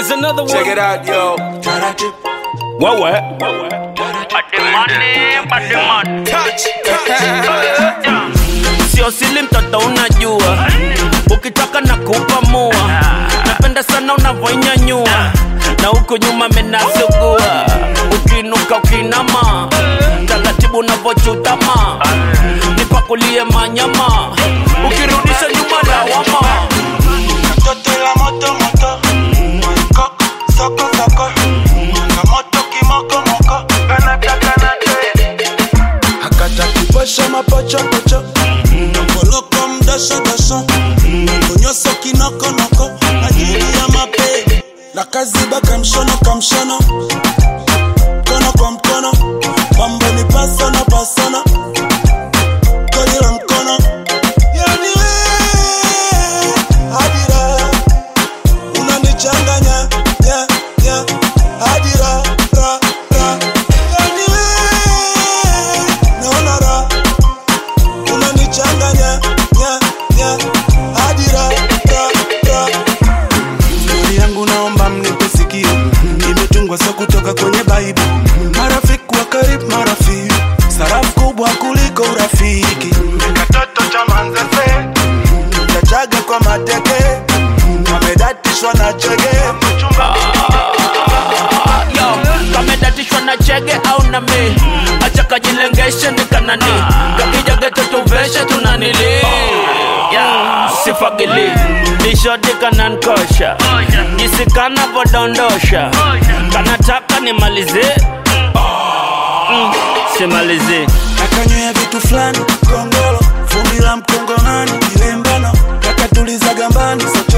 Here's another one. Check it out, yo. What what? Touch. Sio sili mtoto unajua, ukitaka na kupamua, napenda sana unavyoinyanyua na huko nyuma menasugua, ukinuka ukinama, taratibu unavyochutama, nipakulie manyama, ukirudisha nyuma lawama. Toto la moto moto Koko soko soko Kamoto kimoko moko Kanata kanata Akata kipasha mapacha pacha Koloko mdasho dasho Konyoso kinoko noko Ajili ya mape La kaziba kamshono kamshono Kono kwa mkono Mambo ni pasana pasana Kodi la mkono Yani we Adira unanichanganya yeah, yeah. hadi ra ra ra yani we naona ra unanichanganya yeah, yeah. hadi ra ra ra Stori yangu naomba mnipe sikio imetungwa so kutoka kwenye baibu marafiki wa karibu marafiki sarafu kubwa kuliko urafiki katoto cha manzese chachaga kwa mateke amedatishwa na chege Yo, kamedatishwa na chege au na mi acha kajilengeshe ni kanani kakija geto tuveshe tunanili yeah, sifagili dishodi kanankosha jisi kanapodondosha kanataka nimalize mm, simalize akanywea vitu fulani kongolo vumbi la mkongomani ilembano kakatuliza gambani so